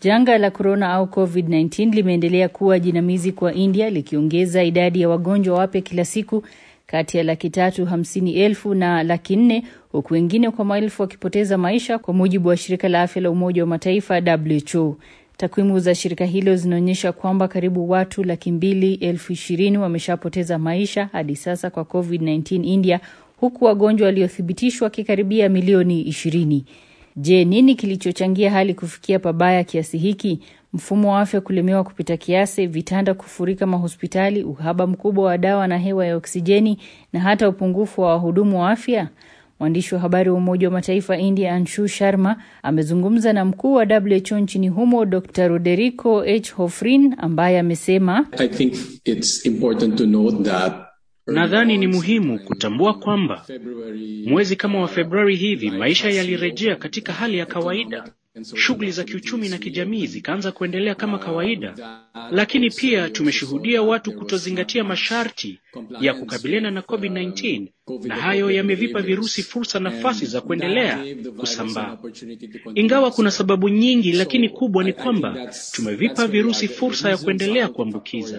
Janga la korona au COVID-19 limeendelea kuwa jinamizi kwa India likiongeza idadi ya wagonjwa wapya kila siku kati ya laki tatu hamsini elfu na laki nne huku wengine kwa maelfu wakipoteza maisha kwa mujibu wa shirika la afya la Umoja wa Mataifa WHO. Takwimu za shirika hilo zinaonyesha kwamba karibu watu laki mbili elfu ishirini wameshapoteza maisha hadi sasa kwa COVID-19 India, huku wagonjwa waliothibitishwa wakikaribia milioni ishirini. Je, nini kilichochangia hali kufikia pabaya kiasi hiki? Mfumo wa afya kulemewa kupita kiasi, vitanda kufurika mahospitali, uhaba mkubwa wa dawa na hewa ya oksijeni, na hata upungufu wa wahudumu wa afya? Mwandishi wa habari wa Umoja wa Mataifa India Anshu Sharma amezungumza na mkuu wa WHO nchini humo Dr Roderico H Hofrin ambaye amesema Nadhani ni muhimu kutambua kwamba mwezi kama wa Februari hivi maisha yalirejea katika hali ya kawaida. Shughuli za kiuchumi na kijamii zikaanza kuendelea kama kawaida, lakini pia tumeshuhudia watu kutozingatia masharti ya kukabiliana na COVID-19 na hayo yamevipa virusi fursa nafasi za kuendelea kusambaa. Ingawa kuna sababu nyingi, lakini kubwa ni kwamba tumevipa virusi fursa ya kuendelea kuambukiza.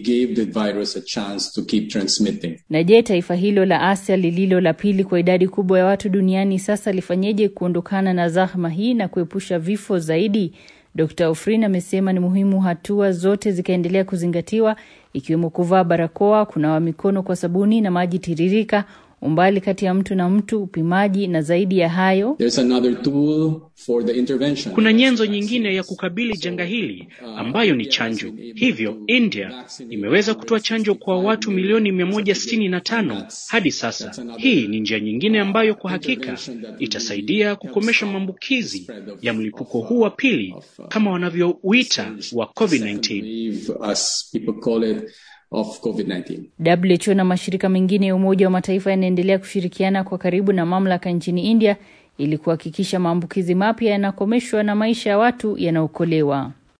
Na je, taifa hilo la Asia lililo la pili kwa idadi kubwa ya watu duniani sasa lifanyeje kuondokana na zahma hii na kuepusha vifo zaidi? Dr. Ofrin amesema ni muhimu hatua zote zikaendelea kuzingatiwa ikiwemo kuvaa barakoa, kunawa mikono kwa sabuni na maji tiririka, umbali kati ya mtu na mtu, upimaji na zaidi ya hayo, kuna nyenzo nyingine ya kukabili janga hili ambayo ni chanjo. Hivyo India imeweza kutoa chanjo kwa watu milioni 165 hadi sasa. Hii ni njia nyingine ambayo kwa hakika itasaidia kukomesha maambukizi ya mlipuko huu wa pili kama wanavyouita wa COVID-19. Of COVID-19. WHO na mashirika mengine ya Umoja wa Mataifa yanaendelea kushirikiana kwa karibu na mamlaka nchini India ili kuhakikisha maambukizi mapya yanakomeshwa na maisha ya watu yanaokolewa.